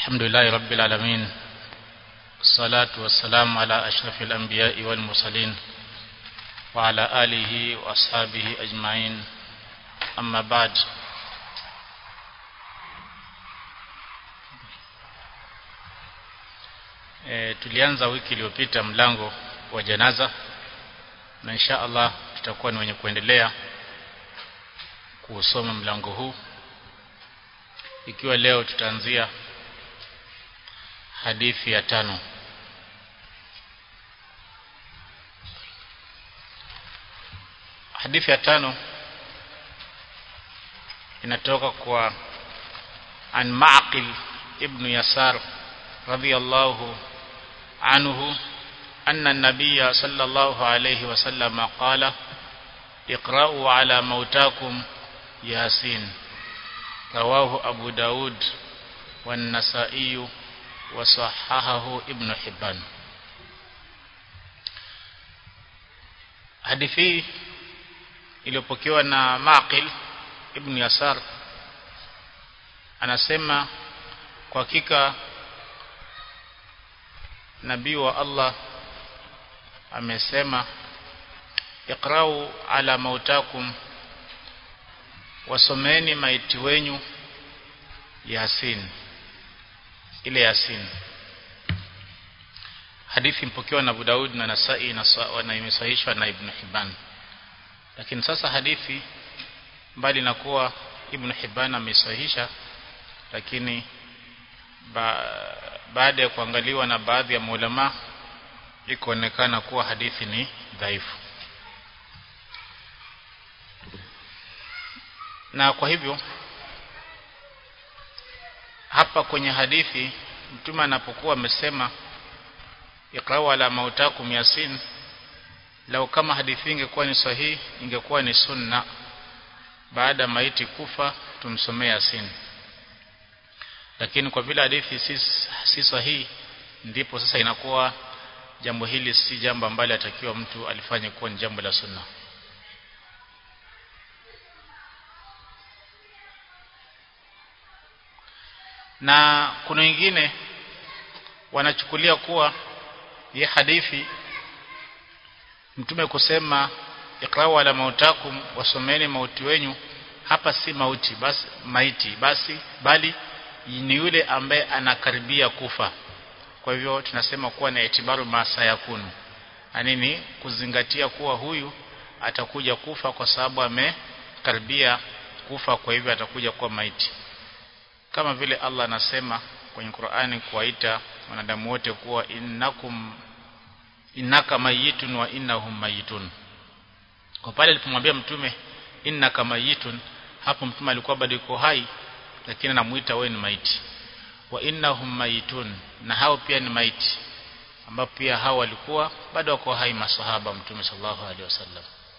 الحمد لله رب العالمين الصلاة والسلام على أشرف الأنبياء والمرسلين وعلى آله وأصحابه أجمعين أما بعد e, tulianza wiki iliyopita mlango wa janaza na insha Allah tutakuwa ni wenye kuendelea kusoma mlango huu ikiwa leo tutaanzia hadithi ya tano hadithi ya tano inatoka kwa an Ma'qil ibn Yasar radiyallahu anhu أن النبي صلى الله عليه وسلم قال اقرأوا على موتاكم ياسين رواه أبو داود والنسائي وصححه ابن حبان hadithi iliyopokewa na Maqil ibn Yasar anasema kwa hakika nabii wa Allah amesema iqrau ala mautakum wasomeni maiti wenyu Yasin ile Yasin hadithi mpokewa na Abu Daud na Nasai na, na imesahihishwa na Ibn Hibban lakini sasa hadithi mbali na kuwa Ibn Hibban amesahihisha lakini ba, baada ya kuangaliwa na baadhi ya maulama ikaonekana kuwa hadithi ni dhaifu na kwa hivyo hapa kwenye hadithi mtume anapokuwa amesema iqra'u ala mautakum yasin lau kama hadithi ingekuwa ni sahihi ingekuwa ni sunna baada maiti kufa tumsomee yasin lakini kwa vile hadithi si, si sahihi ndipo sasa inakuwa jambo hili si jambo ambalo atakiwa mtu alifanye kuwa ni jambo la sunna na kuna wengine wanachukulia kuwa hii hadithi mtume kusema iqra'u ala mautakum wasomeni mauti wenyu hapa si mauti basi maiti basi bali ni yule ambaye anakaribia kufa kwa hivyo tunasema kuwa na itibaru masa yakunu anini kuzingatia kuwa huyu atakuja kufa kwa sababu amekaribia kufa kwa hivyo atakuja kuwa maiti kama vile Allah anasema kwenye Qur'ani kuwaita wanadamu wote kuwa innakum innaka mayitun wa innahum mayitun kwa pale alipomwambia mtume innaka mayitun hapo mtume alikuwa bado yuko hai lakini anamuita wewe ni maiti wa innahum mayitun na hao pia ni maiti ambao pia hao walikuwa bado wako hai masahaba mtume sallallahu alaihi wasallam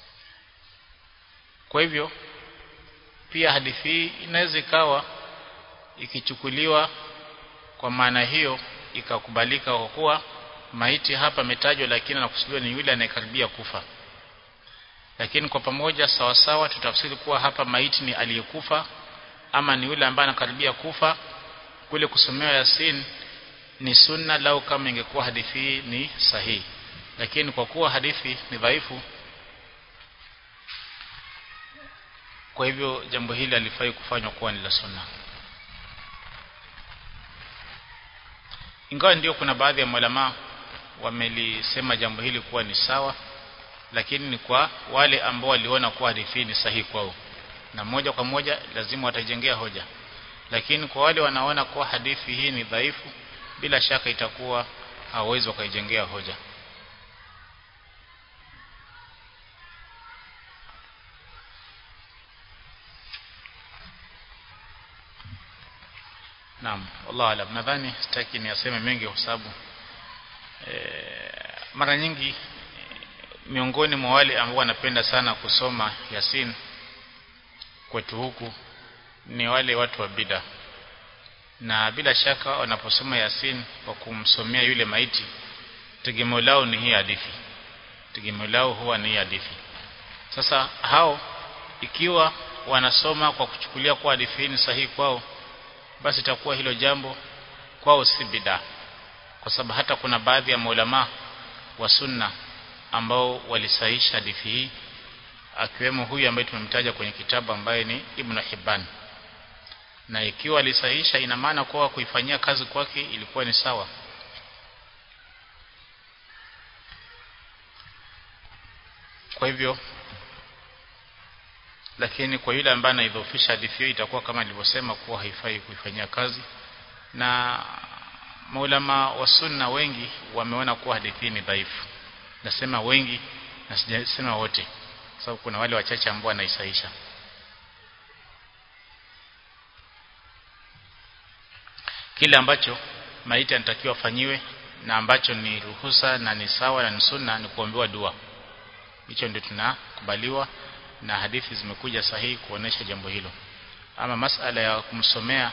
kwa hivyo pia hadithi hii inaweza ikawa ikichukuliwa kwa maana hiyo ikakubalika kwa kuwa maiti hapa ametajwa lakini anakusudiwa ni yule anayekaribia kufa lakini kwa pamoja sawa sawa tutafsiri kuwa hapa maiti ni aliyekufa ama ni yule ambaye anakaribia kufa kule kusomewa Yasin ni sunna lau kama ingekuwa hadithi hii ni sahihi lakini kwa kuwa hadithi ni dhaifu kwa hivyo jambo hili alifai kufanywa kuwa ni la sunna ingawa ndio kuna baadhi ya malama wamelisema jambo hili kuwa ni sawa lakini ni kwa wale ambao waliona kuwa hadithi ni sahihi kwao na moja kwa moja lazima watajengea hoja lakini kwa wale wanaona kuwa hadithi hii ni dhaifu bila shaka itakuwa hawawezi wakaijengea hoja Naam, wallahu alam. Nadhani sitaki niaseme mengi kwa sababu e, mara nyingi miongoni mwa wale ambao wanapenda sana kusoma Yasin kwetu huku ni wale watu wa bida na bila shaka wanaposoma Yasin kwa kumsomea yule maiti tegemeo lao ni hii hadithi tegemeo lao huwa ni hii hadithi sasa hao ikiwa wanasoma kwa kuchukulia kwa hadithi hii ni sahihi kwao basi itakuwa hilo jambo kwao si bidaa kwa sababu hata kuna baadhi ya maulama wa sunna ambao walisahisha hadithi hii akiwemo huyu ambaye tumemtaja kwenye kitabu ambaye ni Ibn Hibban na ikiwa alisahisha ina maana kuwa kuifanyia kazi kwake ilikuwa ni sawa kwa hivyo lakini kwa yule ambaye anaidhofisha hadithi hiyo itakuwa kama nilivyosema kuwa haifai kuifanyia kazi na maulama wa sunna wengi wameona kuwa hadithi ni dhaifu nasema wengi na sijasema wote sababu kuna wale wachache ambao wanaisaisha kile ambacho maiti anatakiwa afanyiwe na ambacho ni ruhusa na ni sawa na ni sunna ni kuombewa dua hicho ndio tunakubaliwa na hadithi zimekuja sahihi kuonesha jambo hilo ama masala ya kumsomea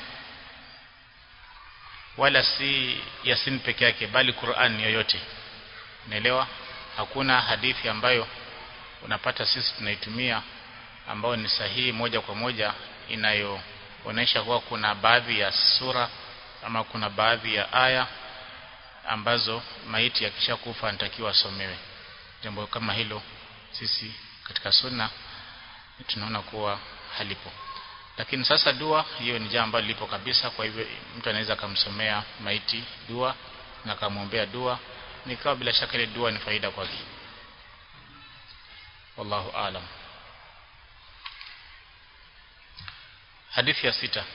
wala si yasin peke yake bali Qur'an yoyote unaelewa hakuna hadithi ambayo unapata sisi tunaitumia ambayo ni sahihi moja kwa moja inayoonesha kuwa kuna baadhi ya sura ama kuna baadhi ya aya ambazo maiti akishakufa anatakiwa asomewe jambo kama hilo sisi katika sunna tunaona kuwa halipo lakini sasa dua hiyo ni jambo ambalo lipo kabisa kwa hivyo mtu anaweza kumsomea maiti dua na kumwombea dua nikawa bila shaka ile dua ni faida kwake wallahu alam hadithi ya sita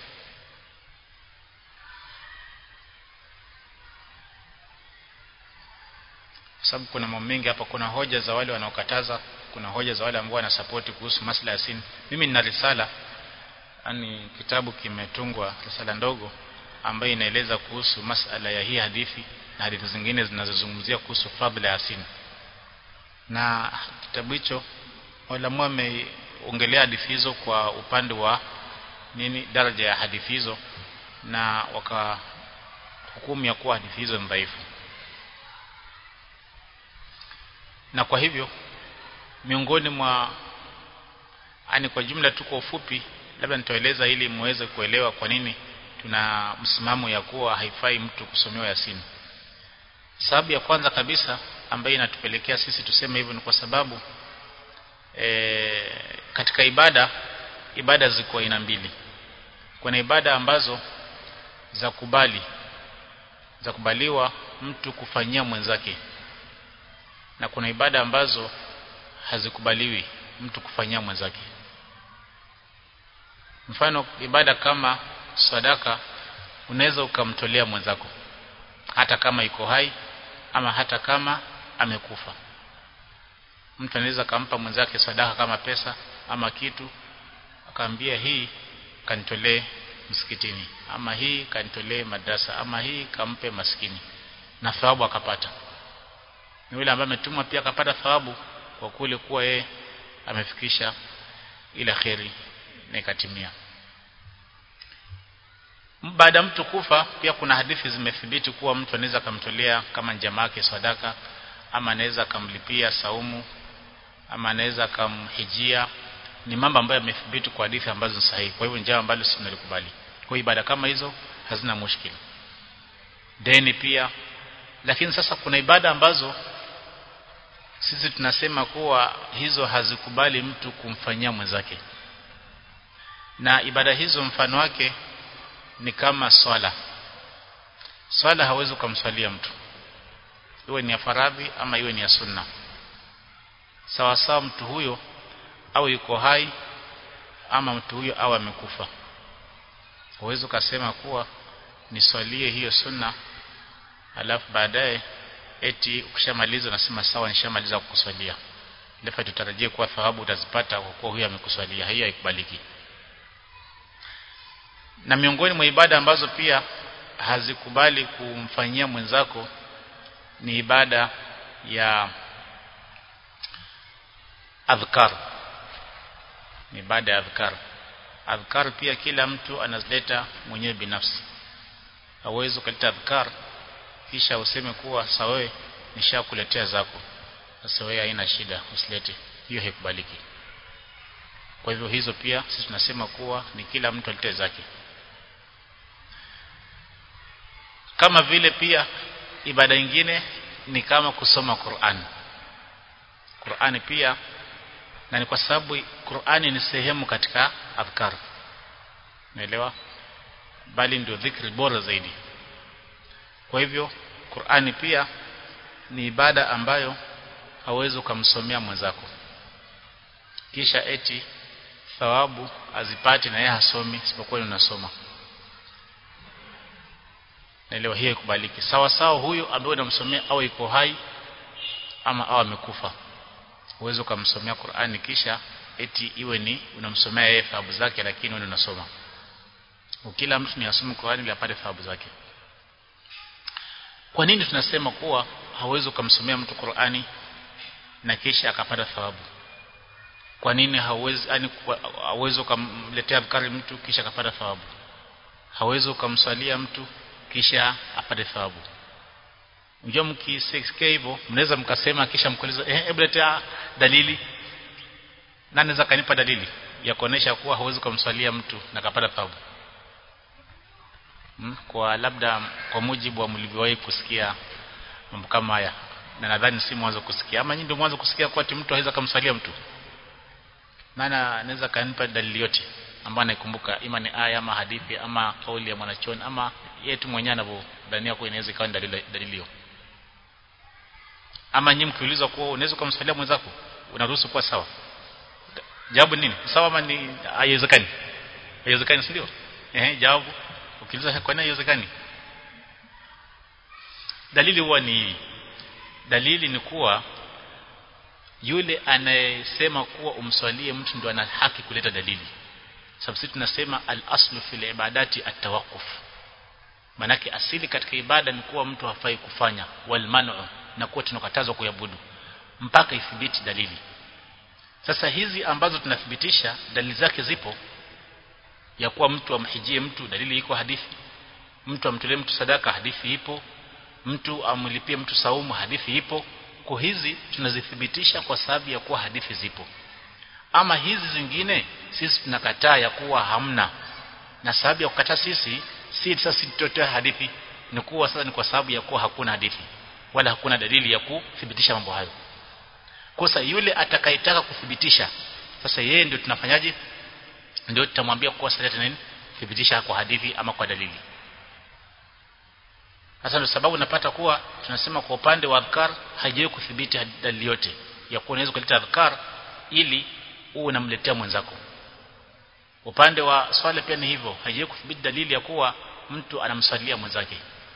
sababu kuna mambo mengi hapa kuna hoja za wale wanaokataza kuna hoja za wale ambao wanasapoti kuhusu masala ya sin mimi nina risala yani kitabu kimetungwa risala ndogo ambayo inaeleza kuhusu masala ya hii hadithi na hadithi zingine zinazozungumzia kuhusu fadhila ya sin na kitabu hicho walamu wameongelea hadithi hizo kwa upande wa nini daraja ya hadithi hizo na wakahukumu ya kuwa hadithi hizo ni dhaifu na kwa hivyo miongoni mwa ani kwa jumla tu kwa ufupi labda nitaeleza ili muweze kuelewa kwa nini tuna msimamo ya kuwa haifai mtu kusomewa Yasin sababu ya kwanza kabisa ambayo inatupelekea sisi tuseme hivyo ni kwa sababu e, katika ibada ibada ziko aina mbili kuna ibada ambazo za kubali za kubaliwa mtu kufanyia mwenzake na kuna ibada ambazo hazikubaliwi mtu kufanyia mwenzake mfano ibada kama sadaka unaweza ukamtolea mwenzako hata kama iko hai ama hata kama amekufa mtu anaweza kampa mwenzake sadaka kama pesa ama kitu akaambia hii kanitolee msikitini ama hii kanitolee madrasa ama hii kampe maskini na thawabu akapata ni yule ambaye ametumwa pia akapata thawabu kwa kule kuwa yeye amefikisha ile kheri na ikatimia baada mtu kufa pia kuna hadithi zimethibiti kuwa mtu anaweza kumtolea kama jamaa yake sadaka ama anaweza kumlipia saumu ama anaweza kumhijia ni mambo ambayo yamethibiti kwa hadithi ambazo ni sahihi kwa hivyo njama ambalo sisi tunalikubali kwa ibada kama hizo hazina mushkili deni pia lakini sasa kuna ibada ambazo sisi tunasema kuwa hizo hazikubali mtu kumfanyia mwenzake na ibada hizo mfano wake ni kama swala swala hawezi kumswalia mtu iwe ni ya faradhi ama iwe ni ya sunna sawa sawa mtu huyo au yuko hai ama mtu huyo au amekufa huwezi ukasema kuwa niswalie hiyo sunna alafu baadaye eti ukishamaliza unasema sawa nishamaliza kukuswalia lefa tutarajie kuwa thawabu utazipata kwa kuwa huyo amekuswalia hiyo haikubaliki na miongoni mwa ibada ambazo pia hazikubali kumfanyia mwenzako ni ibada ya adhkar ni ibada ya adhkar adhkar pia kila mtu anazileta mwenyewe binafsi hauwezi ukaleta adhkar kisha useme kuwa sawa nishakuletea zako sasa wewe haina shida usilete hiyo haikubaliki kwa hivyo hizo pia sisi tunasema kuwa ni kila mtu alete zake kama vile pia ibada nyingine ni kama kusoma Qur'an Qur'ani pia na ni kwa sababu Qur'ani ni sehemu katika adhkar naelewa bali ndio dhikri bora zaidi kwa hivyo Qur'ani pia ni ibada ambayo hauwezi kumsomea mwenzako kisha eti thawabu azipati na yeye hasomi isipokuwa unasoma naelewa hiyo ikubaliki sawa sawa huyo ambaye unamsomea au iko hai ama au amekufa uwezo kumsomea Qur'ani kisha eti iwe ni unamsomea yeye thawabu zake lakini wewe unasoma kila mtu ni asome Qur'ani ili apate thawabu zake kwa nini tunasema kuwa hauwezi kumsomea mtu Qur'ani na kisha akapata thawabu kwa nini hauwezi yani hauwezi kumletea adhkari mtu kisha akapata thawabu hauwezi kumswalia mtu kisha apate thawabu unajua mkisikia hivyo mnaweza mkasema kisha mkuuliza eh hebu letea dalili na anaweza kanipa dalili ya kuonesha kuwa hauwezi kumswalia mtu na kapata thawabu hmm? kwa labda kwa mujibu wa mlivyowahi kusikia mambo kama haya na nadhani si mwanzo kusikia ama nyinyi ndio mwanzo kusikia kwa ati mtu haweza kumswalia mtu nana anaweza kanipa dalili yote ambayo anaikumbuka ima ni aya ama hadithi ama kauli ya mwanachoni ama yeye tu mwenyewe anavyodhania kuwa inaweza ikawa dalili dalili hiyo ama nyinyi mkiulizwa kuwa unaweza kumswalia mwenzako unaruhusu kuwa sawa jawabu nini sawa ama ni haiwezekani haiwezekani si ndio eh jawabu ukiuliza kwa nini haiwezekani dalili huwa ni dalili ni kuwa yule anayesema kuwa umswalie mtu ndo ana haki kuleta dalili sababu sisi tunasema al-aslu fil ibadati at-tawaqquf manake asili katika ibada ni kuwa mtu hafai kufanya wal man'u na kuwa tunakatazwa kuyabudu mpaka ithibiti dalili sasa hizi ambazo tunathibitisha dalili zake zipo ya kuwa mtu amhijie mtu dalili iko hadithi mtu amtolee mtu sadaka hadithi ipo mtu amlipie mtu saumu hadithi ipo kwa hizi tunazithibitisha kwa sababu ya kuwa hadithi zipo ama hizi zingine sisi tunakataa ya kuwa hamna na sababu ya kukataa sisi si sasa tutotoa hadithi ni kuwa sasa ni kwa sababu ya kuwa hakuna hadithi wala hakuna dalili ya kuthibitisha mambo hayo kosa yule atakayetaka kuthibitisha sasa yeye ndio tunafanyaje ndio tutamwambia kuwa sasa nini thibitisha kwa hadithi ama kwa dalili sasa ndio sababu napata kuwa tunasema kwa upande wa adhkar haijawahi kudhibiti dalili yote ya kuwa unaweza kuleta adhkar ili uwe unamletea mwenzako upande wa swala pia ni hivyo haijawahi kudhibiti dalili ya kuwa mtu anamswalia mwenzake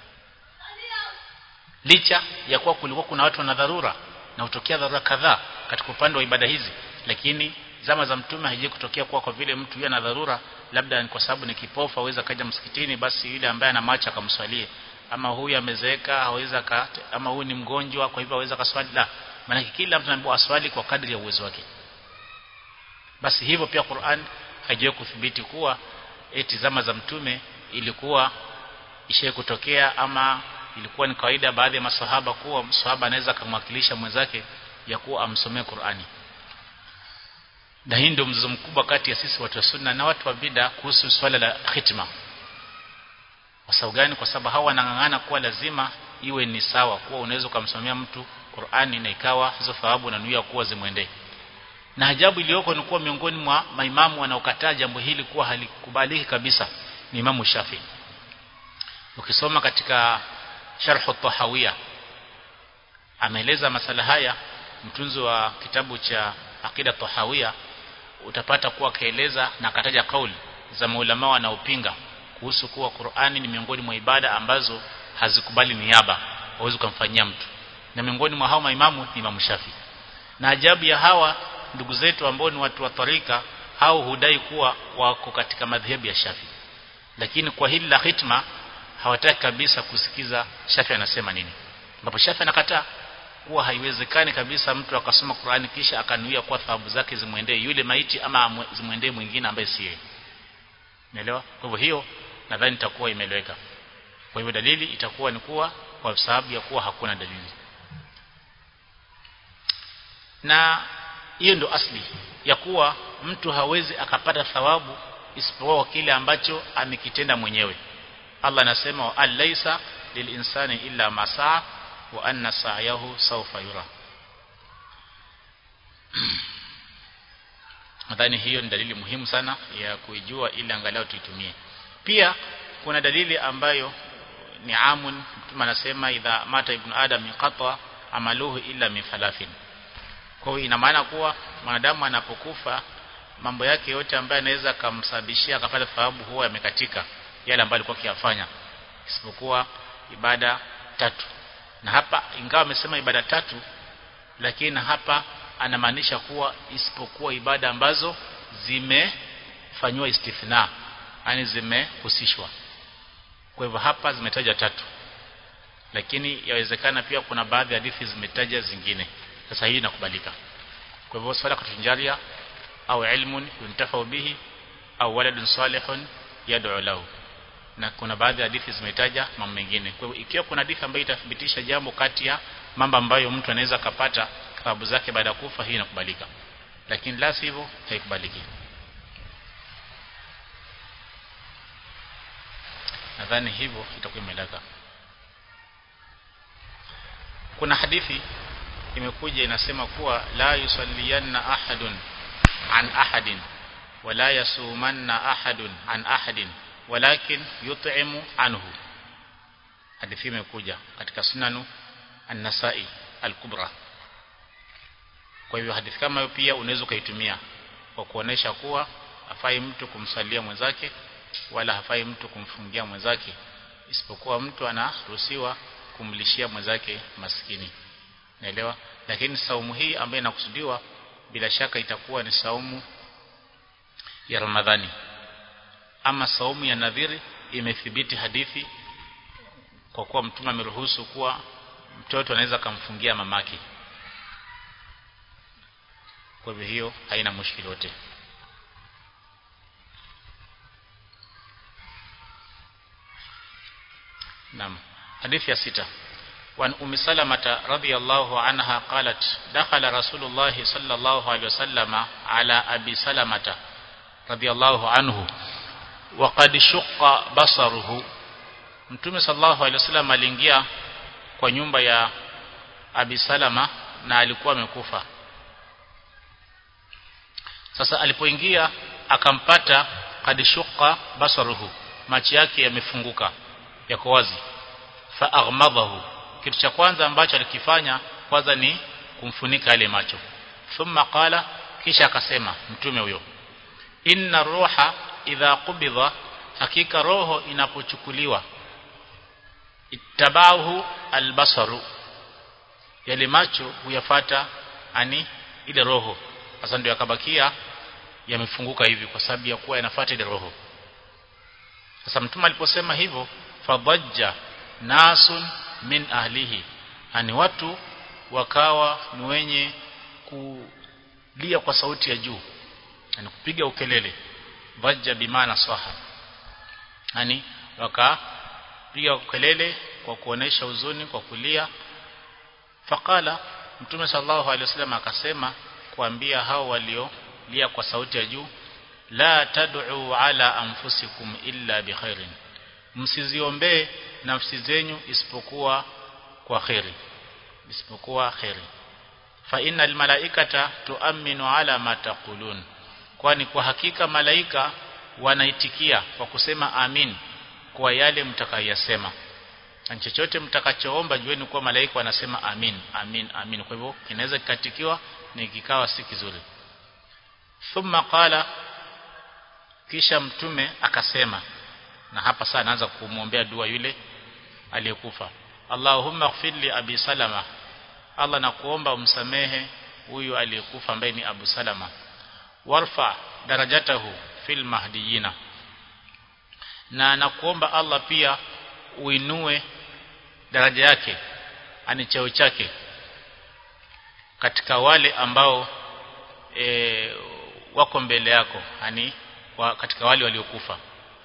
licha ya kuwa kulikuwa kuna watu wana dharura na hutokea dharura kadhaa katika upande wa ibada hizi lakini zama za mtume haije kutokea kuwa kwa vile mtu yana dharura labda ni kwa sababu ni kipofu aweza kaja msikitini basi yule ambaye ana macho akamswalie ama huyu amezeeka haweza ka ama huyu ni mgonjwa kwa hivyo aweza kaswali la maana kila mtu anaambiwa aswali kwa kadri ya uwezo wake basi hivyo pia Qur'an haijawahi kudhibiti kuwa eti zama za mtume ilikuwa ishaye kutokea ama ilikuwa ni kawaida baadhi ya masahaba kuwa msahaba anaweza kumwakilisha mwenzake ya kuwa amsomee Qur'ani na hii ndio mzozo mkubwa kati ya sisi watu wa sunna na watu wa bid'a kuhusu swala la khitma kwa sababu gani kwa sababu hawa wanang'ang'ana kuwa lazima iwe ni sawa kuwa unaweza kumsomea mtu Qur'ani na ikawa hizo thawabu na nuia kuwa zimwendee na ajabu iliyoko ni kuwa miongoni mwa maimamu wanaokataa jambo hili kuwa halikubaliki kabisa ni Imamu Shafi ukisoma katika Sharh at-Tahawiyya ameeleza masala haya mtunzi wa kitabu cha Aqida Tahawiyya utapata kuwa kaeleza na akataja kauli za maulama wanaopinga kuhusu kuwa Qur'ani ni miongoni mwa ibada ambazo hazikubali niaba hauwezi kumfanyia mtu na miongoni mwa hao maimamu ni Imam Shafi na ajabu ya hawa ndugu zetu ambao ni watu wa tarika hao hudai kuwa wako katika madhehebu ya Shafi lakini kwa hili la hitma hawataki kabisa kusikiza Shafi anasema nini ambapo Shafi anakataa kuwa haiwezekani kabisa mtu akasoma Qur'ani kisha akanuia kwa thawabu zake zimwendee yule maiti ama zimwendee mwingine ambaye si yeye Unaelewa? Kwa hivyo hiyo nadhani itakuwa imeeleweka. Kwa hivyo dalili itakuwa ni kuwa kwa sababu ya kuwa hakuna dalili. Na hiyo ndo asli ya kuwa mtu hawezi akapata thawabu isipokuwa kile ambacho amekitenda mwenyewe. Allah anasema alaysa lilinsani illa ma saa wa anna sa'yahu sawfa yura nadhani hiyo ni dalili muhimu sana ya kuijua ili angalau tuitumie pia kuna dalili ambayo ni amun mtume anasema idha mata ibn adam inqata amaluhu illa min thalathin kwa hiyo ina maana kuwa mwanadamu anapokufa mambo yake yote ambayo anaweza kumsababishia akapata thawabu huwa yamekatika yale ambayo alikuwa akiyafanya isipokuwa ibada tatu na hapa ingawa amesema ibada tatu lakini hapa anamaanisha kuwa isipokuwa ibada ambazo zimefanywa istithna yani zimehusishwa kwa hivyo hapa zimetaja tatu lakini yawezekana pia kuna baadhi ya hadithi zimetaja zingine sasa hii inakubalika kwa hivyo swala kutunjaria au ilmun yuntafau bihi au waladun salihun yad'u lahu na kuna baadhi ya hadithi zimetaja mambo mengine kwa hivyo ikiwa kuna hadithi ambayo itathibitisha jambo kati ya mambo ambayo mtu anaweza kapata thawabu zake baada ya kufa hii inakubalika lakini la sivyo haikubaliki nadhani hivyo itakuwa imeleka kuna hadithi imekuja inasema kuwa la yusalliyanna ahadun an ahadin wala yasumanna ahadun an ahadin walakin yut'imu anhu hadithi imekuja katika sunanu an-nasai al-kubra kwa hivyo hadithi kama hiyo pia unaweza ukaitumia kwa kuonesha kuwa hafai mtu kumsalia mwenzake wala hafai mtu kumfungia mwenzake isipokuwa mtu anaruhusiwa kumlishia mwenzake maskini naelewa lakini saumu hii ambayo inakusudiwa bila shaka itakuwa ni saumu ya Ramadhani ama saumu ya nadhiri imethibiti hadithi kwa kuwa mtume ameruhusu kuwa mtoto anaweza kumfungia mamake kwa hivyo hiyo haina mushkili yote Naam hadithi ya sita وعن أم سلمة رضي الله عنها قالت دخل رسول الله صلى الله عليه وسلم على أبي سلمة رضي الله عنه وقد شق بصره Mtume sallallahu alaihi wasallam aliingia kwa nyumba ya Abi Salama na alikuwa amekufa. Sasa alipoingia akampata kad shuqa basaruhu, macho yake yamefunguka, yako wazi. Fa aghmadahu, kitu cha kwanza ambacho alikifanya kwanza ni kumfunika yale macho. Thumma qala, kisha akasema mtume huyo, inna ruha idha qubidha, hakika roho inapochukuliwa ittabahu albasaru yale macho huyafata ani ile roho sasa ndio yakabakia yamefunguka hivi kwa sababu ya kuwa yanafuata ile roho sasa mtume aliposema hivyo fadhajja nasun min ahlihi ani watu wakawa ni wenye kulia kwa sauti ya juu yani kupiga ukelele dhajja bimaana saha yani waka piga kelele kwa kuonesha huzuni kwa kulia faqala mtume sallallahu alaihi wasallam akasema kuambia hao waliolia kwa sauti ya juu la tad'u ala anfusikum illa bikhairin msiziombee nafsi zenyu isipokuwa kwa khairi isipokuwa khairi fa innal malaikata tuaminu ala ma taqulun kwani kwa hakika malaika wanaitikia kwa kusema amin kwa yale mtakayosema na chochote mtakachoomba jueni kuwa malaika wanasema amin amin amin kwa hivyo kinaweza kikatikiwa ni kikawa si kizuri thumma qala kisha mtume akasema na hapa sasa anaanza kumwombea dua yule aliyekufa Allahumma ighfir li abi salama Allah nakuomba umsamehe huyu aliyekufa ambaye ni Abu Salama warfa darajatahu fil mahdiyina na nakuomba Allah pia uinue daraja yake ani cheo chake katika wale ambao e, wako mbele yako yani wa, katika wale waliokufa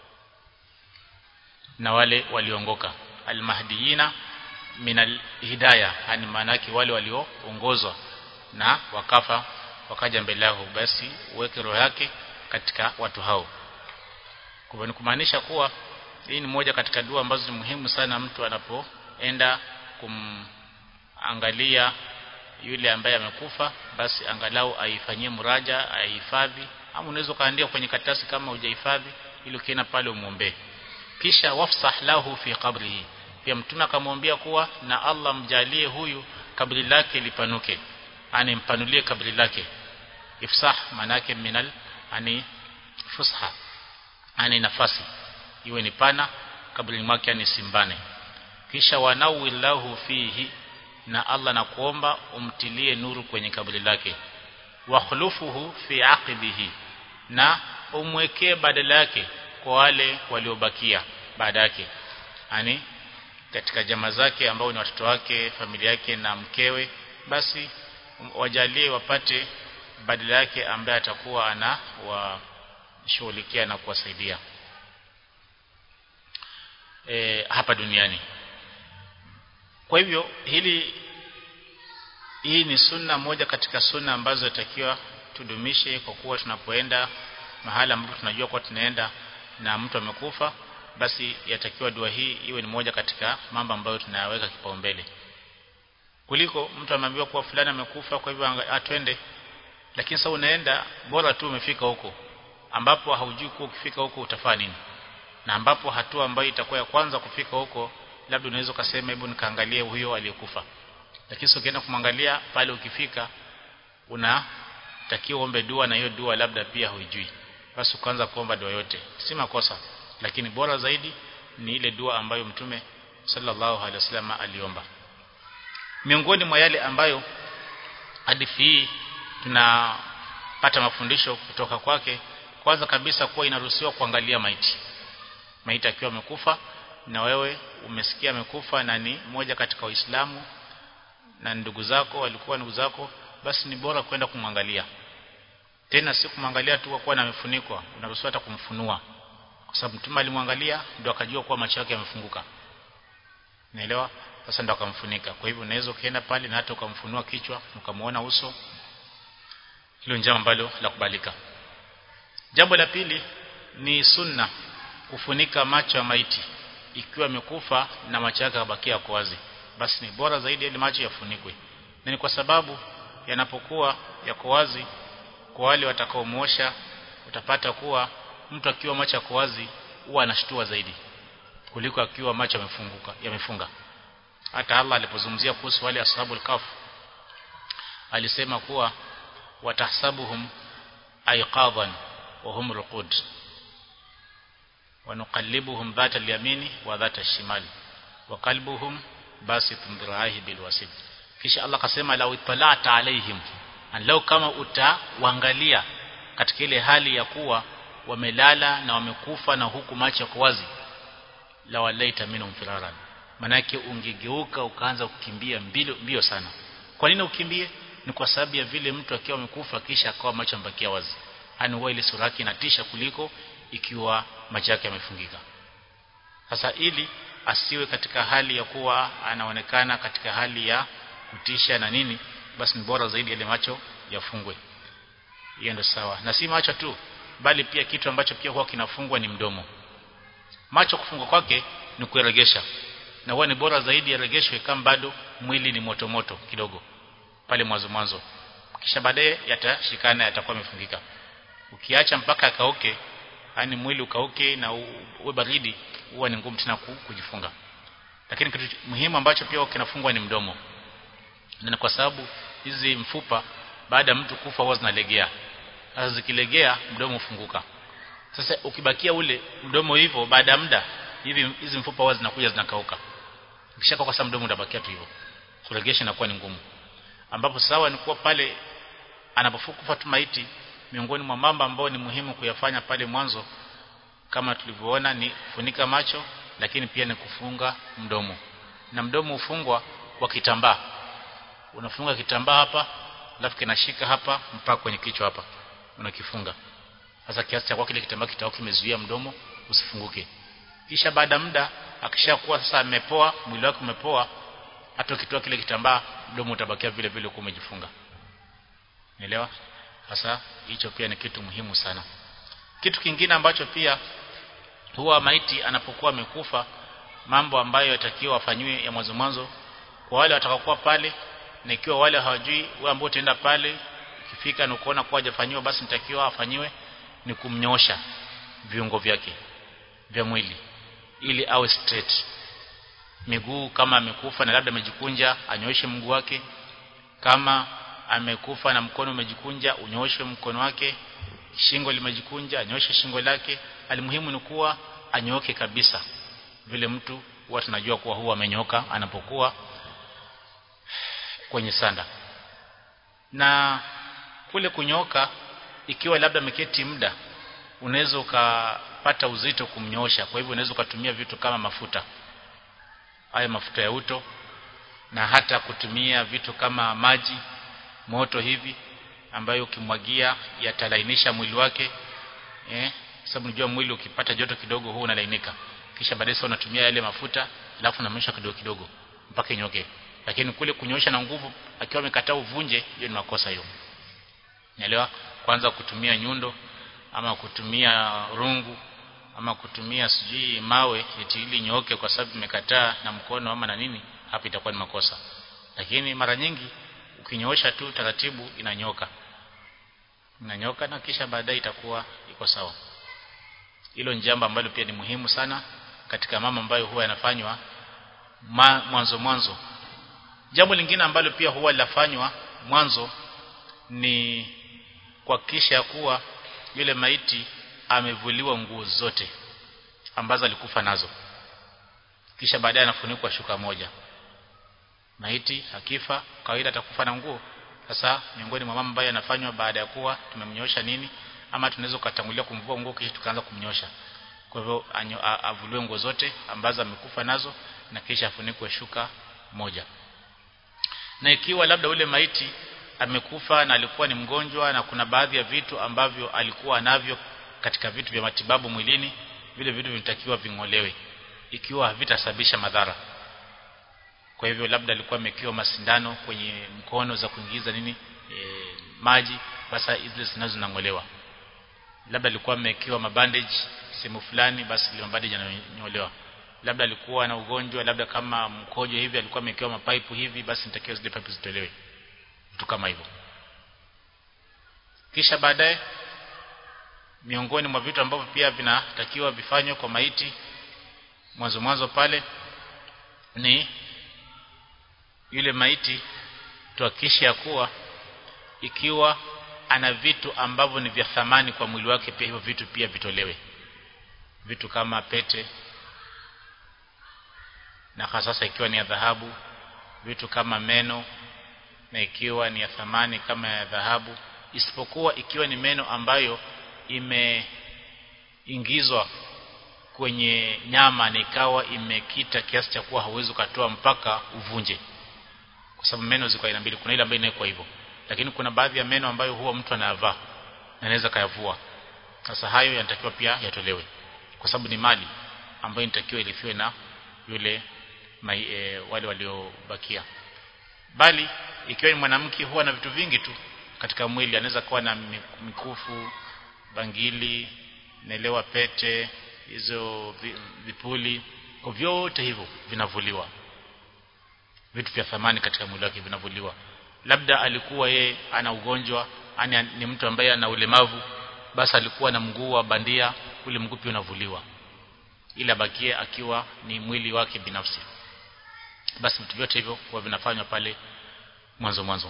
na wale waliongoka almahdiyina min alhidayah yani maana wale walioongozwa na wakafa wakaja mbele yako basi uweke roho yake katika watu hao kwa ni kumaanisha kuwa hii ni moja katika dua ambazo ni muhimu sana mtu anapoenda kumangalia yule ambaye amekufa basi angalau aifanyie muraja aihifadhi ama unaweza kaandika kwenye karatasi kama hujahifadhi ili ukienda pale umuombe kisha wafsah lahu fi qabrihi pia mtume akamwambia kuwa na Allah mjalie huyu kabri lake lipanuke ani mpanulie kabri lake ifsah manake minal ani fusha ani nafasi iwe ni pana kabri mwake ani simbane kisha wanawillahu fihi na Allah na kuomba umtilie nuru kwenye kabri lake wa khulufuhu fi aqibihi na umwekee badala yake kwa wale waliobakia baada yake yani katika jamaa zake ambao ni watoto wake familia yake na mkewe basi wajalie wapate badala yake ambaye atakuwa ana washughulikia na kuwasaidia e, hapa duniani kwa hivyo hili hii ni sunna moja katika sunna ambazo takiwa tudumishe kwa kuwa tunapoenda mahala ambapo tunajua kwa tunaenda na mtu amekufa basi yatakiwa dua hii iwe ni moja katika mambo ambayo tunayaweka kipaumbele kuliko mtu ameambiwa kuwa fulani amekufa kwa hivyo atwende lakini sasa unaenda bora tu umefika huko ambapo haujui kuwa ukifika huko utafanya nini na ambapo hatua ambayo itakuwa ya kwanza kufika huko labda unaweza kusema hebu nikaangalie huyo aliyekufa lakini sio ukienda kumwangalia pale ukifika unatakiwa ombe dua na hiyo dua labda pia huijui basi ukaanza kuomba dua yote si makosa lakini bora zaidi ni ile dua ambayo mtume sallallahu alaihi wasallam aliomba miongoni mwa yale ambayo hadithi hii tunapata mafundisho kutoka kwake kwanza kabisa kuwa inaruhusiwa kuangalia maiti maiti akiwa amekufa na wewe umesikia amekufa na ni moja katika waislamu na ndugu zako walikuwa ndugu zako basi ni bora kwenda kumwangalia tena si kumwangalia tu kwa kuwa amefunikwa unaruhusiwa hata kumfunua kwa sababu mtume alimwangalia ndio akajua kuwa macho yake yamefunguka naelewa sasa ndio akamfunika kwa hivyo unaweza ukienda pale na hata ukamfunua kichwa ukamuona uso hilo njama ambalo la kubalika jambo la pili ni sunna kufunika macho ya maiti ikiwa amekufa na macho yake yabakia yako wazi basi ni bora zaidi ili macho yafunikwe na ni kwa sababu yanapokuwa yako wazi kwa wale watakaomuosha utapata kuwa mtu akiwa macho yako wazi huwa anashtua zaidi kuliko akiwa macho yamefunguka yamefunga hata Allah alipozungumzia kuhusu wale ashabul kaf alisema kuwa watahsabuhum ayqadan wa hum ruqud ونقلبهم ذات اليمين وذات الشمال وقلبهم باسط ذراعيه بالوسيد kisha Allah akasema lau italata alaihim lau kama utawaangalia katika ile hali ya kuwa wamelala na wamekufa na huku macho yako wazi la walaita minhum firaran manake ungegeuka ukaanza kukimbia mbio, mbio sana kwa nini ukimbie ni kwa sababu ya vile mtu akiwa amekufa kisha akawa macho yambakia wazi yani huwa ile sura yake inatisha kuliko ikiwa macho yake yamefungika sasa ili asiwe katika hali ya kuwa anaonekana katika hali ya kutisha na nini basi ni bora zaidi ile macho yafungwe hiyo ndio sawa na si macho tu bali pia kitu ambacho pia huwa kinafungwa ni mdomo macho kufungwa kwake ni kueregesha na huwa ni bora zaidi yaregeshwe kama bado mwili ni moto moto kidogo pale mwanzo mwanzo kisha baadaye yatashikana yatakuwa yamefungika ukiacha mpaka akauke yani mwili ukauke na uwe baridi huwa ni ngumu tena kujifunga lakini kitu muhimu ambacho pia kinafungwa ni mdomo na kwa sababu hizi mfupa baada ya mtu kufa huwa zinalegea sasa zikilegea mdomo ufunguka sasa ukibakia ule mdomo hivyo baada ya muda hivi hizi mfupa huwa zinakuja zinakauka ukishaka kwa sababu mdomo utabakia tu hivyo kuregesha inakuwa ni ngumu ambapo sawa ni kuwa pale anapofukufa tu maiti miongoni mwa mambo ambayo ni muhimu kuyafanya pale mwanzo kama tulivyoona ni kufunika macho lakini pia ni kufunga mdomo na mdomo ufungwa kwa kitambaa unafunga kitambaa hapa alafu kinashika hapa mpaka kwenye kichwa hapa unakifunga sasa kiasi cha kwa kile kitambaa kitao kimezuia mdomo usifunguke kisha baada muda akishakuwa sasa amepoa mwili wake umepoa hata ukitoa kile kitambaa mdomo utabakia vile vile uko umejifunga Unaelewa? Sasa hicho pia ni kitu muhimu sana. Kitu kingine ambacho pia huwa maiti anapokuwa amekufa mambo ambayo yatakiwa afanywe ya mwanzo mwanzo kwa wale watakaokuwa pale na ikiwa wale hawajui wao ambao utaenda pale ukifika na kuona kwa hajafanyiwa basi nitakiwa afanyiwe ni kumnyosha viungo vyake vya mwili ili awe straight miguu kama amekufa na labda amejikunja anyooshe mguu wake kama amekufa na mkono umejikunja unyooshe mkono wake shingo limejikunja anyoshe shingo lake alimuhimu ni kuwa anyooke kabisa vile mtu huwa tunajua kuwa huwa amenyoka anapokuwa kwenye sanda na kule kunyoka ikiwa labda ameketi muda unaweza ukapata uzito kumnyosha kwa hivyo unaweza ukatumia vitu kama mafuta haya mafuta ya uto na hata kutumia vitu kama maji moto hivi ambayo ukimwagia yatalainisha mwili wake eh sababu unajua mwili ukipata joto kidogo huwa unalainika kisha baadaye unatumia yale mafuta alafu unamsha kidogo kidogo mpaka inyoke lakini kule kunyosha na nguvu akiwa amekataa uvunje hiyo ni makosa hiyo Naelewa kwanza kutumia nyundo ama kutumia rungu ama kutumia sijui mawe eti ili nyooke kwa sababu imekataa na mkono ama na nini hapa itakuwa ni makosa lakini mara nyingi ukinyoosha tu taratibu inanyoka inanyoka na kisha baadaye itakuwa iko sawa hilo ni jambo ambalo pia ni muhimu sana katika mama ambayo huwa yanafanywa mwanzo mwanzo jambo lingine ambalo pia huwa linafanywa mwanzo ni kuhakikisha kuwa yule maiti amevuliwa nguo zote ambazo alikufa nazo kisha baadaye anafunikwa shuka moja maiti akifa kawaida atakufa na nguo sasa miongoni mwa mambo ambayo yanafanywa baada ya kuwa tumemnyosha nini ama tunaweza kutangulia kumvua nguo kisha tukaanza kumnyosha kwa hivyo avuliwe nguo zote ambazo amekufa nazo na kisha afunikwe shuka moja na ikiwa labda ule maiti amekufa na alikuwa ni mgonjwa na kuna baadhi ya vitu ambavyo alikuwa navyo katika vitu vya matibabu mwilini vile vitu vinatakiwa vingolewe ikiwa havitasababisha madhara kwa hivyo labda alikuwa amekiwa masindano kwenye mkono za kuingiza nini e, maji basi zile zinazo zinangolewa labda alikuwa amekiwa mabandage sehemu fulani basi ile mabandage yananyolewa labda alikuwa na ugonjwa labda kama mkojo hivi alikuwa amekiwa mapaipu hivi basi nitakiwa zile pipe zitolewe vitu kama hivyo kisha baadaye miongoni mwa vitu ambavyo pia vinatakiwa vifanywe kwa maiti mwanzo mwanzo pale ni yule maiti tuhakikishe ya kuwa ikiwa ana vitu ambavyo ni vya thamani kwa mwili wake pia hivyo vitu pia vitolewe vitu kama pete na hasa ikiwa ni ya dhahabu vitu kama meno na ikiwa ni ya thamani kama ya dhahabu isipokuwa ikiwa ni meno ambayo imeingizwa kwenye nyama na ikawa imekita kiasi cha kuwa hauwezi ukatoa mpaka uvunje kwa sababu meno ziko aina mbili kuna ile ambayo inawekwa hivyo lakini kuna baadhi ya meno ambayo huwa mtu anayavaa na anaweza kayavua sasa hayo yanatakiwa pia yatolewe kwa sababu ni mali ambayo inatakiwa ilifiwe na yule mai, e, wale waliobakia bali ikiwa ni mwanamke huwa na vitu vingi tu katika mwili anaweza kuwa na mikufu bangili naelewa pete hizo vipuli kwa vyote hivyo vinavuliwa vitu vya thamani katika mwili wake vinavuliwa labda alikuwa ye ana ugonjwa ani ni mtu ambaye ana ulemavu basi alikuwa na mguu wa bandia ule mguu pia unavuliwa ila bakie akiwa ni mwili wake binafsi basi vitu vyote hivyo huwa vinafanywa pale mwanzo mwanzo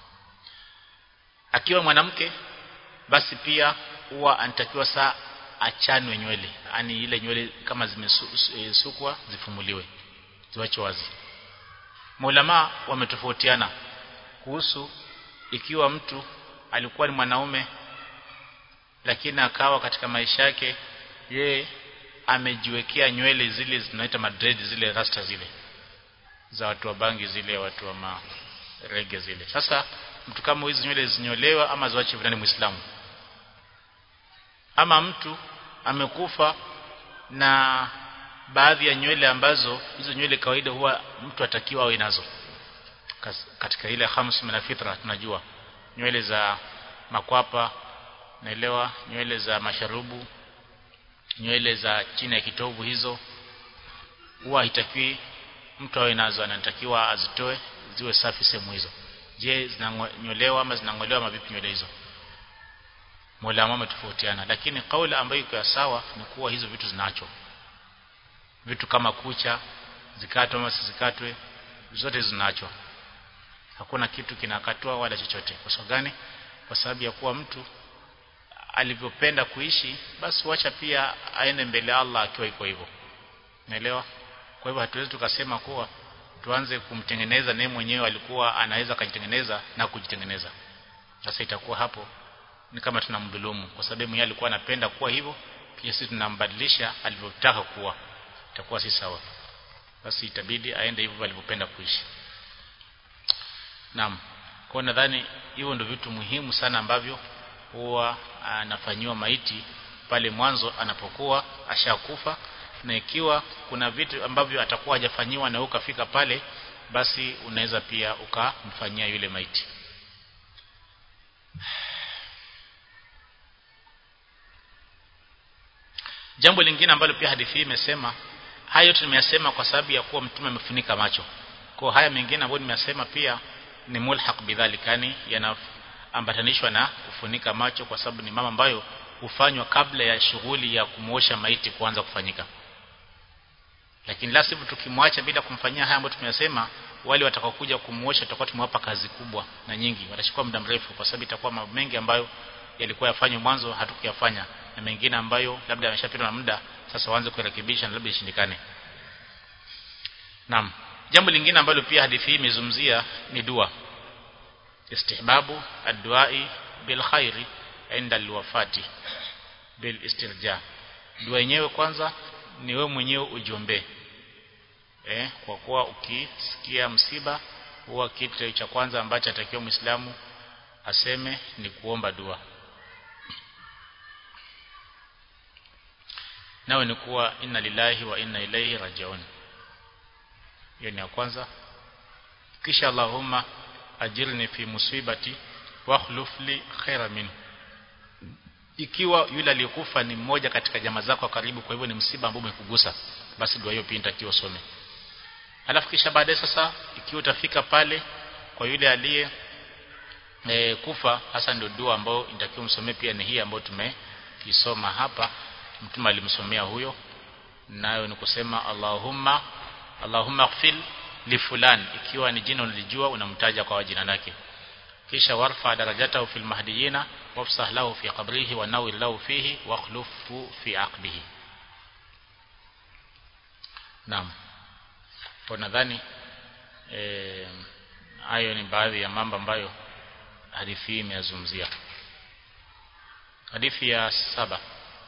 akiwa mwanamke basi pia huwa anatakiwa saa achanwe nywele yani ile nywele kama zimesukwa zifumuliwe ziwachwe wazi maulama wametofautiana kuhusu ikiwa mtu alikuwa ni mwanaume lakini akawa katika maisha yake ye amejiwekea nywele zile zinaita madred zile rasta zile za watu wa bangi zile watu wa marege zile sasa mtu kama hizi nywele zinyolewa ama ziwache vinani muislamu ama mtu amekufa na baadhi ya nywele ambazo hizo nywele kawaida huwa mtu atakiwa awe nazo katika ile khams min fitra tunajua nywele za makwapa naelewa nywele za masharubu nywele za chini ya kitovu hizo huwa haitakiwi mtu awe nazo anatakiwa azitoe ziwe safi sehemu hizo je zinanyolewa ama zinangolewa mavipi nywele hizo Mola ametofautiana lakini kauli ambayo iko sawa ni kuwa hizo vitu zinaachwa vitu kama kucha zikatwe ama zikatwe zote zinaachwa hakuna kitu kinakatwa wala chochote kwa sababu gani kwa sababu ya kuwa mtu alivyopenda kuishi basi wacha pia aende mbele Allah akiwa iko hivyo naelewa kwa hivyo hatuwezi tukasema kuwa tuanze kumtengeneza naye mwenyewe alikuwa anaweza kujitengeneza na kujitengeneza sasa itakuwa hapo ni kama tunamdhulumu kwa sababu yeye alikuwa anapenda kuwa hivyo pia sisi tunambadilisha alivyotaka kuwa itakuwa si sawa basi itabidi aende hivyo alivyopenda kuishi naam kwa nadhani hivyo ndio vitu muhimu sana ambavyo huwa anafanyiwa maiti pale mwanzo anapokuwa ashakufa na ikiwa kuna vitu ambavyo atakuwa hajafanyiwa na ukafika pale basi unaweza pia ukamfanyia yule maiti jambo lingine ambalo pia hadithi hii imesema haya yote nimeyasema kwa sababu ya kuwa mtume amefunika macho kwa haya mengine ambayo nimeyasema pia ni mulhaq bidhalika yani yanaambatanishwa na kufunika macho kwa sababu ni mama ambayo hufanywa kabla ya shughuli ya kumuosha maiti kuanza kufanyika lakini la sivyo tukimwacha bila kumfanyia haya ambayo tumeyasema wale watakaokuja kumuosha tutakuwa tumewapa kazi kubwa na nyingi watachukua muda mrefu kwa sababu itakuwa mambo mengi ambayo yalikuwa yafanywe mwanzo hatukuyafanya na mengine ambayo labda yameshapitwa na muda sasa waanze kurekebisha na labda ishindikane Naam jambo lingine ambalo pia hadithi hii imezungumzia ni dua istihbabu adduai bil khairi inda alwafati bil istirja dua yenyewe kwanza ni wewe mwenyewe ujiombee eh kwa kuwa ukisikia msiba huwa kitu cha kwanza ambacho atakiwa muislamu aseme ni kuomba dua nawe ni kuwa inna lillahi wa inna ilaihi rajiun hiyo ni ya kwanza kisha allahumma ajirni fi musibati wa khuluf li khaira min ikiwa yule aliyekufa ni mmoja katika jamaa zako wa karibu kwa hivyo ni msiba ambao umekugusa basi dua hiyo pia inatakiwa usome alafu kisha baadaye sasa ikiwa utafika pale kwa yule aliye e, kufa hasa ndio dua ambayo inatakiwa msomee pia ni hii ambayo tumekisoma hapa mtume alimsomea huyo nayo ni kusema Allahumma Allahumma ighfir li fulan ikiwa ni jina unalijua unamtaja kwa jina lake kisha warfa darajatahu fil mahdiyina wafsah lahu fi qabrihi wa nawir lahu fihi wa khlufu fi aqbihi Naam kwa nadhani eh hayo ni baadhi ya mambo ambayo hadithi hii imeyazungumzia hadithi ya saba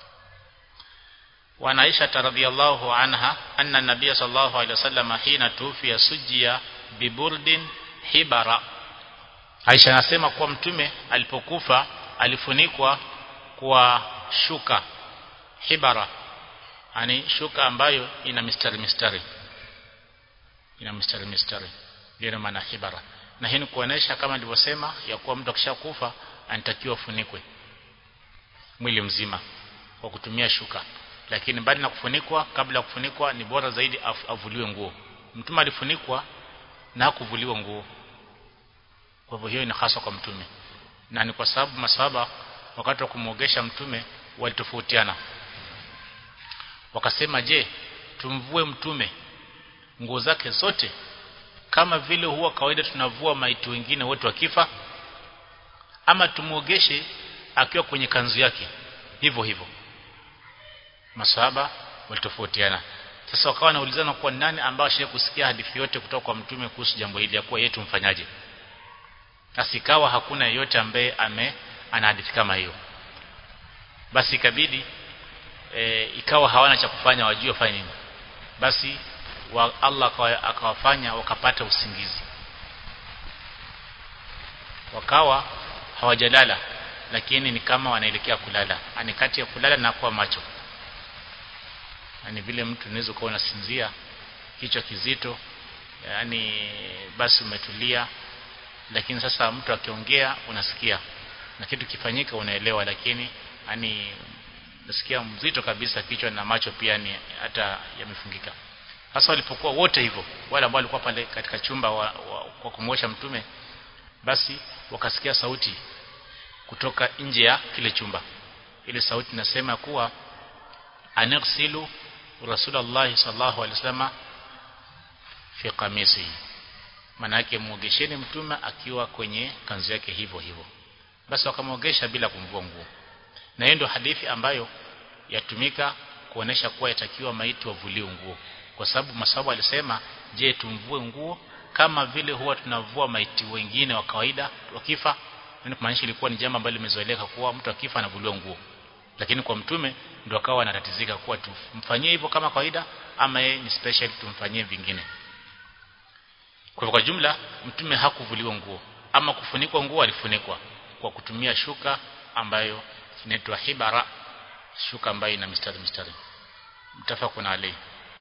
وعن عائشة رضي الله عنها أن النبي صلى الله عليه وسلم حين توفي سجي ببرد حبر Aisha anasema kuwa mtume alipokufa alifunikwa kwa shuka hibara yani shuka ambayo ina mistari mistari ina mistari mistari ndio maana hibara na hii ni kuonesha kama nilivyosema ya kuwa mtu akishakufa anatakiwa funikwe mwili mzima kwa kutumia shuka lakini mbali na kufunikwa kabla ya kufunikwa ni bora zaidi avuliwe nguo mtume alifunikwa na hakuvuliwa nguo kwa hivyo hiyo ni hasa kwa mtume na ni kwa sababu masahaba wakati wa kumwogesha mtume walitofautiana wakasema je tumvue mtume nguo zake zote kama vile huwa kawaida tunavua maiti wengine wote wakifa ama tumuogeshe akiwa kwenye kanzu yake hivyo hivyo masahaba walitofautiana sasa wakawa wanaulizana kwa nani ambao ashaye kusikia hadithi yote kutoka kwa mtume kuhusu jambo hili ya kuwa yeye tumfanyaje asikawa hakuna yeyote ambaye ame ana hadithi kama hiyo basi ikabidi e, ikawa hawana cha kufanya wajue wafanye nini basi wa Allah akawafanya wakapata usingizi wakawa hawajalala lakini ni kama wanaelekea kulala ani kati ya kulala na kuwa macho yani vile mtu unaweza kuwa unasinzia kichwa kizito yani basi umetulia lakini sasa mtu akiongea unasikia na kitu kifanyika unaelewa lakini yani nasikia mzito kabisa kichwa na macho pia ni hata yamefungika hasa walipokuwa wote hivyo wale ambao walikuwa pale katika chumba wa, wa, wa kumwosha mtume basi wakasikia sauti kutoka nje ya kile chumba ile sauti nasema kuwa anirsilu rasulullah sallallahu alaihi wasallam fi qamisi maana yake muogesheni mtume akiwa kwenye kanzu yake hivyo hivyo basi wakamwogesha bila kumvua nguo na hiyo ndio hadithi ambayo yatumika kuonesha kuwa yatakiwa maiti wavuliwe nguo kwa sababu masababu alisema je tumvue nguo kama vile huwa tunavua maiti wengine wa kawaida wakifa yani kumaanisha ilikuwa ni jambo ambalo limezoeleka kuwa mtu akifa anavuliwa nguo lakini kwa mtume ndio akawa anatatizika kuwa tumfanyie hivyo kama kawaida ama yeye ni special tumfanyie vingine kwa kwa jumla mtume hakuvuliwa nguo ama kufunikwa nguo alifunikwa kwa kutumia shuka ambayo inaitwa hibara shuka ambayo ina mistari mistari mtafakuna alayhi